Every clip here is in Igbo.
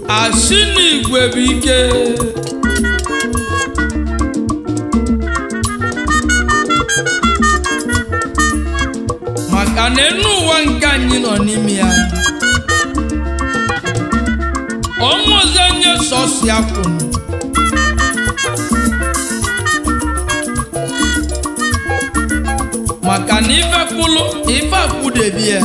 asị n'igwe bụ ike maka na enu ụwa nke anyị nọ n'ime ya ọnwa ọzọ nye sọsi akwụnụ maka na ife kwụlụ ife akwụdebi ya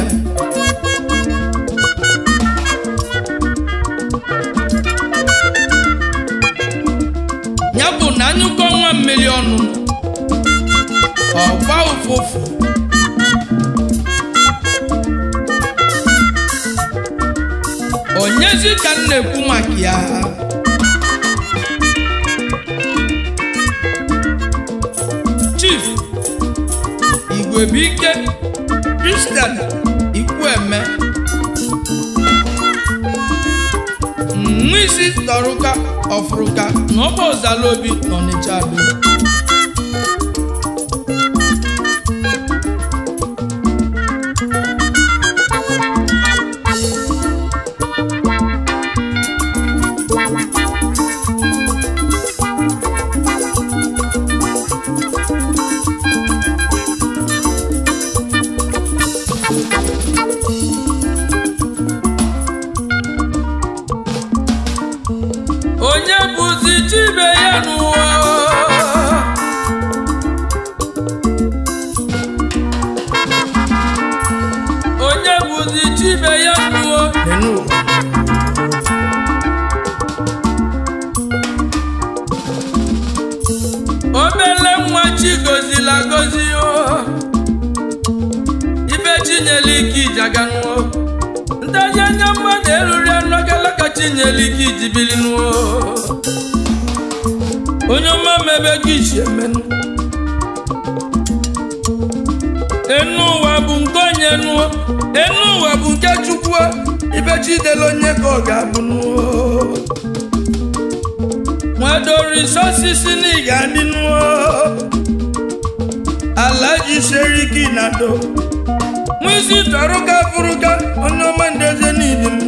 ya bụ na anyụkọ nwa mmiri ọnụ ọgba ụfụfụ onyezi ka m na-ekwu maka ya chief igwebuike kristian ikwueme nwa isi tọrụka ọfụrụka na ọba ọzalaobi n'ọnịcha do onye bụzi chibe ya n'ụwa onye bụzi chibe ya n'ụwa obele nwa chi gozila gozi o ibe chinyere ike ijaga n'ụwa ntaji anya mmadụ eruri anụ agala ka chinyere ike iji bili n'ụwa onye ọma mebe gị isi emenụ enu ụwa bụ nke onye nụọ enu ụwa bụ nke chukwu ibe chidela onye ka ọ ga-abụ nụọ nwadorisi osisi na ị ga-adị nụọ ala ji sere ike na do nwisi tọrụka fụrụka onye ọma ndeze niile m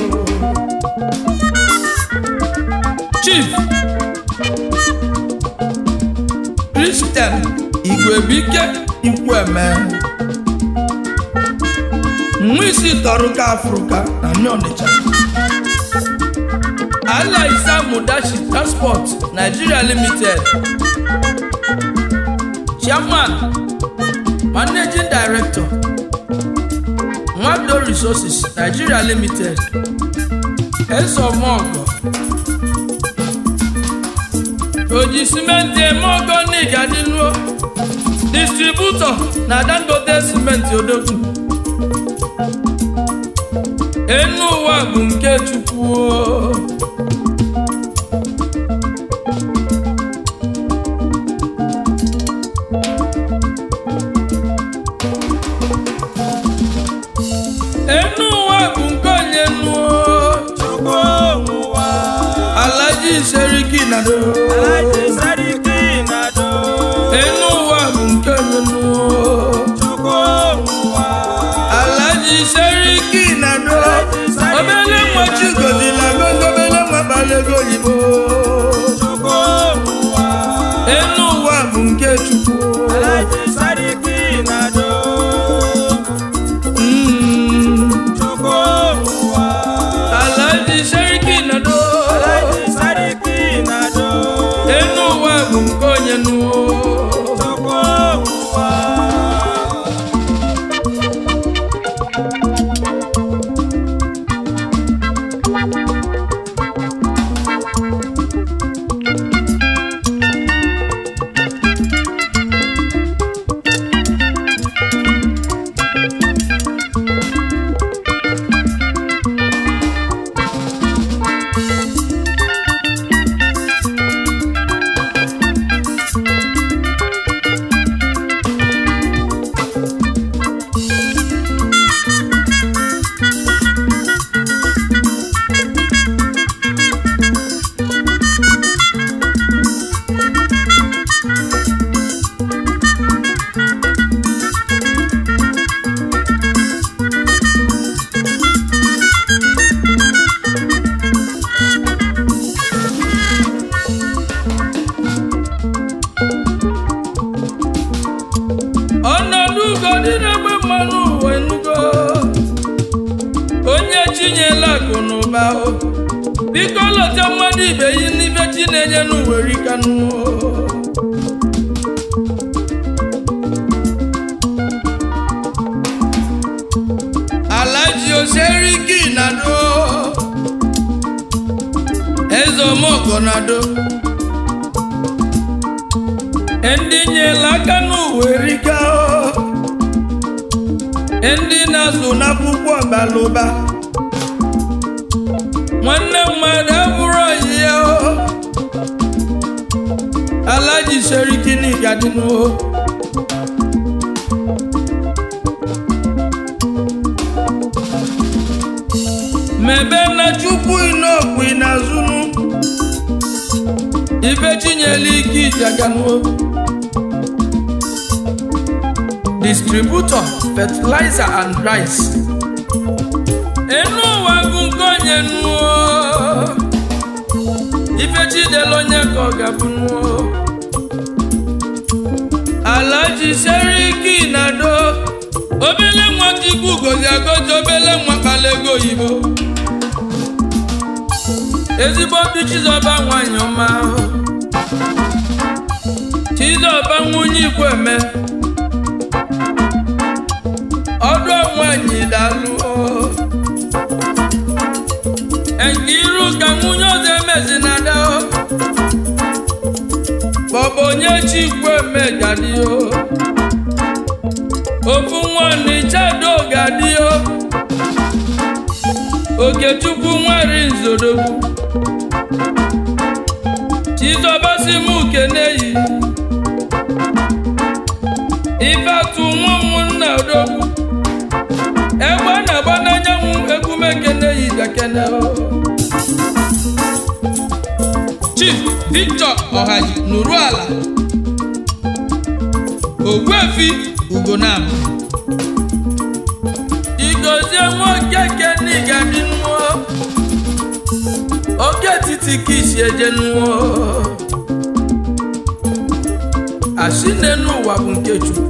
chief kristian igwebike ikwueme nwisi tọrụka afrụka na ndị ọnịcha ala isa mudashi transport nigeria limited chairman managing director nwado resources nigeria limited esomogo oji simenti eme ogo n'igadinuo distributor na dangote simenti odogwu enu ụwa bụ nke chukwu o. enu ụwa bụ nke onye nuo Chukwu ụwa, alaji seriki na do Alhaji Sadiki Nado. enu ụwa bụ nke onye nuo Chukwu ụwa, alaji seriki na do obele nwa chigozila gogo obele nwa balego oyibo Chukwu ụwa, enu ụwa bụ nke chukwu Alhaji Sadiki Nado. Mm. Chukwu ụwa, alaji seriki na do Alhaji Sadiki Nado. enu biko lọta mmadụ ibe yi n'ibe chi na-enye n'uwere ikanụ alaji oseriki nado eze omoko nado ndị nyela aka n'uwere ika ndị na-azụ n'akwụkwọ balụba nwanne mmadụ abụrụ oyi ya o alaji seriki n'igadinu o mebe na chukwu inokwu inazunu ibe chinyela ike ijaganụ distributor fertilizer and rice enu ụwa bụ nke onye nuo ife chidela onye ka ọ ga-abụ nuo alaji seriki nado obele nwa chukwu gozi agozi obele nwa kpala ego oyibo ezigbo ndị chizọba nwanyị ọma chizọba nwunye ikweme ọdụ nwanyị dalụ nke iru ka nwunye ọzọ emezi na ada bọbụ onye chi ikweme gadi ofu nwanne chado gadi okechukwu nwere nzodogwu chizọbasi m keneyi ife atụ nwa ụmụnna odogwu egbe a na-agba n'anyanwụ egume keneyi dakene chief victor ọhaji nụrụ ala ogbuefi ugonam igozie nwoke kenigadi nụọ oke etiti ka isi eje nụọ asị n'enu ụwa bụ nke chukwu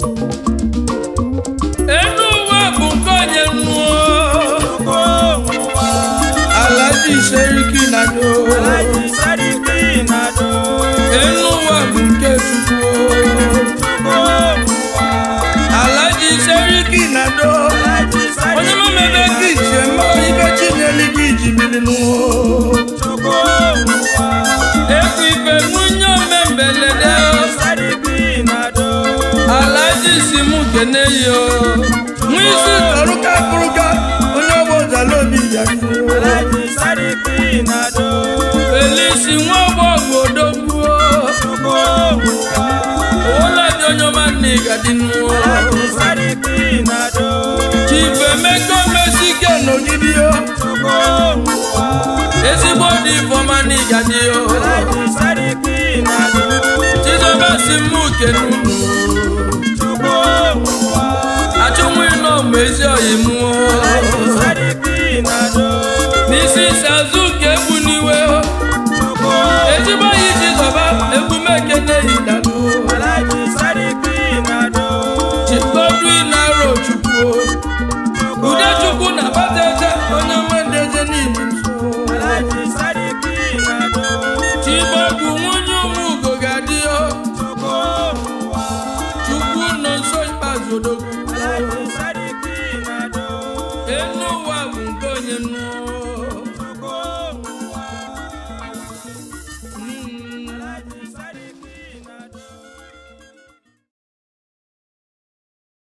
enu ụwa bụ nke onye nụọ Chukwu ụwa. alaji seriki na do Alaji Sadiki Nado. enu ụwa bụ nke chukwu Chukwu ụwa. alaji seriki na do Alaji Sadiki onye mamebe ka iche mma ibe chinyeli gị ji bili nụọ Chukwu ụwa. ekwu ife nwunye omembelede Sadiki Nado. alaji si mụ kene yo nwa isi tọrụka kụrụka onye ọgbọ zalobi ya Alaji Sadiki Nado. felisi nwa ọgbọ gbodogbuo Chukwu ụwa. ụlọdị onye ọma nna ịgadịnuo Alaji Sadiki Nado. chifemeko mesike n'ogidio Chukwu ụwa. ezigbo dị ifeọma na ịgadịo Alaji Sadiki Nado. chizoba si mụ kenunu Chukwu ụwa. achụnwụ ịnọ mgbe ezi oyi mụọ Alaji Sadiki Nado. n'isi isi azụ ka egbu n'iwe Chukwu ezigbo yi chizọba egwu mekene yi dada